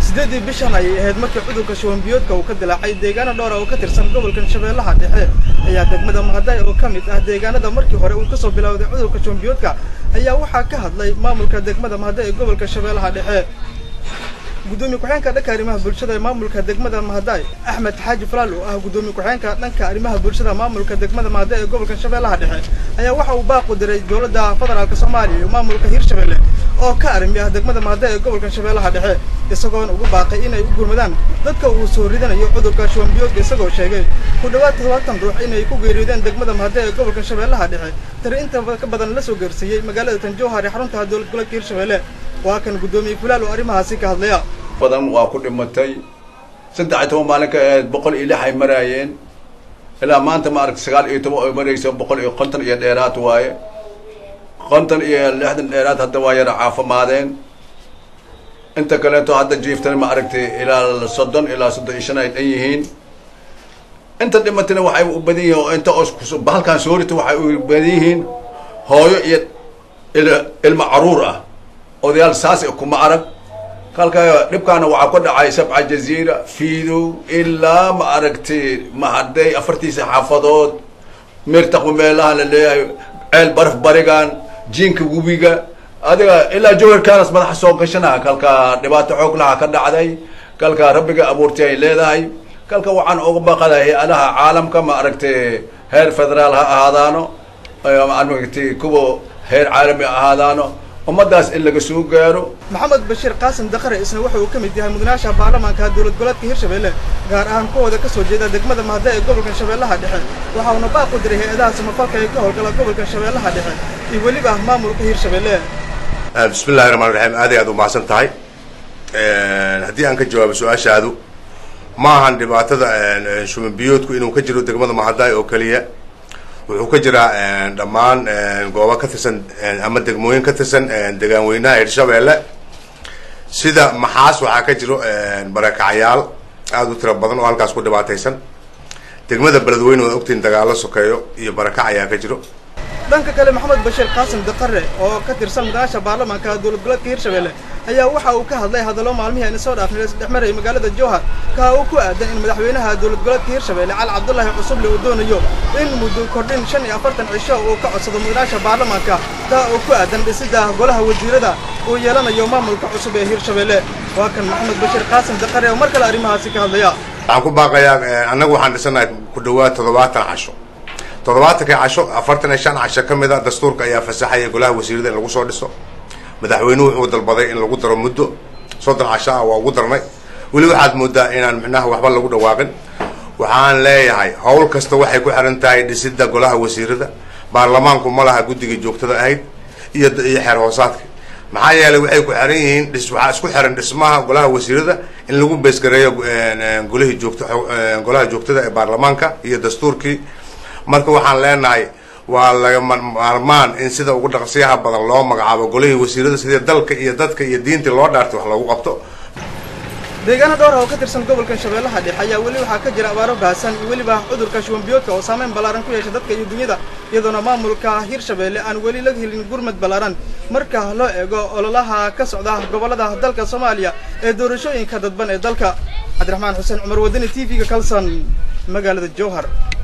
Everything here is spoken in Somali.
sideedii bishan ayay ahayd markii cudurka shuwanbiyoodka uu ka dilaacay deegaano dhowra oo ka tirsan gobolkan shabeellaha dhexe ayaa degmada mahaday oo ka mid ah deegaanada markii hore uu kasoo bilowday cudurka shuwanbiyoodka ayaa waxaa ka hadlay maamulka degmada mahaday ee gobolka shabeellaha dhexe gudoomiye ku-xeenka dhanka arrimaha bulshada ee maamulka degmada mahaday axmed xaaji falaal oo ah gudoomiye ku-xeenka dhanka arrimaha bulshada maamulka degmada mahaday ee gobolka shabeellaha dhexe ayaa waxa uu baaqu diray dowladda federaalk soomaaliya iyo maamulka hirshabelle oo ka arrimi ah degmada mahaday ee gobolka shabeellaha dhexe isagoona ugu baaqay inay u gurmadaan dadka uu soo ridanayo cudurka shuwanbiyoodka isagoo sheegay ku dhawaad todobaatan ruux inay ku geeriyoodeen degmada mahaday ee gobolka shabeellaha dhexe tari inta ka badan la soo geersiiyey magaalada tanjowhar ee xarunta dowlad goboleedka hirshabelle waa kan gudoomiye fulaal oo arrimahaasi ka hadlaya badan waa ku dhimatay saddex iyo toban maalin ka ahayd boqol iyo lix ay maraayeen ilaa maanta ma aragta sagaal iyo toban ay marayso boqol iyo konton iyo dheeraad waaye konton iyo lixdan dheeraad hadda waa yara caafimaadeen inta kaleeto hadda jiiftana ma aragtay ilaa soddon ilaa soddon iyo shan ay dhan yihiin inta dhimatana waxay u badan yihiin oo inta os bahalkan soorita waxay u badan yihiin hooyo iyo il ilmo caruur ah odayaal saas kuma arag kalka dhibkaana waxaa ka dhacay sabca jaziira fiidow ilaa ma aragtay mahaday afartiisa xaafadood meertaqu meelaha la leeyahay ceel baraf barigan jiinka webiga adiga ilaa jawharkaanas madaxa soo gashana kalka dhibaato xoog laha ka dhacday kalka rabbiga abuurtay ay leedahay kalka waxaan uga baqaday hay-adaha caalamka ma aragtay heer federaal ha ahaadaano maaragtay kuwa heer caalami ha ahaadaano ummadaas in laga soo gaaro maxamed bashiir qaasim dakare isna waxa uu ka mid yahay mudanaasha baarlamaanka dowlad goboleedka hirshabelle gaar ahaan kuwooda ka soo jeeda degmada mahaday ee gobolka shabeellaha dhexe waxa uuna baaq u diray hay-adaha samafalka ee ka howlgala gobolka shabeellaha dhexe iyo weliba maamulka hirshabelle bismi illahi raxmaan raxiim aad iyo aad umahadsan tahay haddii aan ka jawaabo su-aashaadu ma ahan dhibaatada shumanbiyoodku inuu ka jiro degmada mahaday oo keliya wuxuu ka jiraa dhammaan goobo ka tirsan ama degmooyin ka tirsan degaan weynaha hirshabeelle sida maxaas waxaa ka jiro barakacyaal aada u tiro badan oo halkaas ku dhibaataysan degmada beledweyne waad ogtiin dagaalo sokeeyo iyo barakac ayaa ka jiro dhanka kale maxamed bashiir qaasim dakare oo ka tirsan mudanaasha baarlamaanka dowlad goboleedka hirshabelle ayaa waxa uu ka hadlay hadallo maalmihii ayna soo dhaafnay isdhexmarayay magaalada jowhar kaa uu ku aadan in madaxweynaha dowlad goboleedka hirshabelle cali cabdullaahi cusuble uu doonayo in muddo kordhin shan iyo afartan cisho uu ka codsado mudanaasha baarlamaanka taa oo ku aadan dhisidda golaha wasiirada uu yeelanayo maamulka cusub ee hirshabelle waa kan maxamed bashiir qaasim dakare oo mar kale arrimahaasi ka hadlaya waxaan ku baaqayaa annagu waxaan dhisanahay ku dhawaad toddobaatan casho toddobaatankii casho afartan iyo shan casho ka mid a dastuurka ayaa fasaxaya golaha wasiirada in lagu soo dhiso madaxweynuhu wuxuu dalbaday in lagu daro muddo soddon casho ah waa ugu darnay weli waxaad moodaa inaan micnaha waxba lagu dhawaaqin waxaan leeyahay howl kasta waxay ku xiran tahay dhisidda golaha wasiirada baarlamaanku ma laha guddigii joogtada ahayd iyo iyo xeer hoosaadka maxaa yeelay waxay ku xiran yihiin dhis waxaa isku xiran dhismaha golaha wasiirada in lagu beesgareeyo golihii joogta golaha joogtada ee baarlamaanka iyo dastuurkii marka waxaan leenahay waa lagama maarmaan in sida ugu dhaqsiyaha badan loo magacaabo golihii wasiirada sidii dalka iyo dadka iyo diintii loo dhaartay wax loogu qabto deegaano dhowr ah oo ka tirsan gobolka shabeellaha dhexe ayaa weli waxaa ka jira abaaro baahsan iyo weliba cudurka shuwanbiyoodka oo saameyn ballaaran ku yeesha dadka iyo dunyada iyadoona maamulka hirshabelle aan weli laga helin gurmad ballaaran marka loo eego ololaha ka socda gobollada dalka soomaaliya ee doorashooyinka dadban ee dalka cabdiraxmaan xuseen cumar wadani t v-ga kalson magaalada jowhar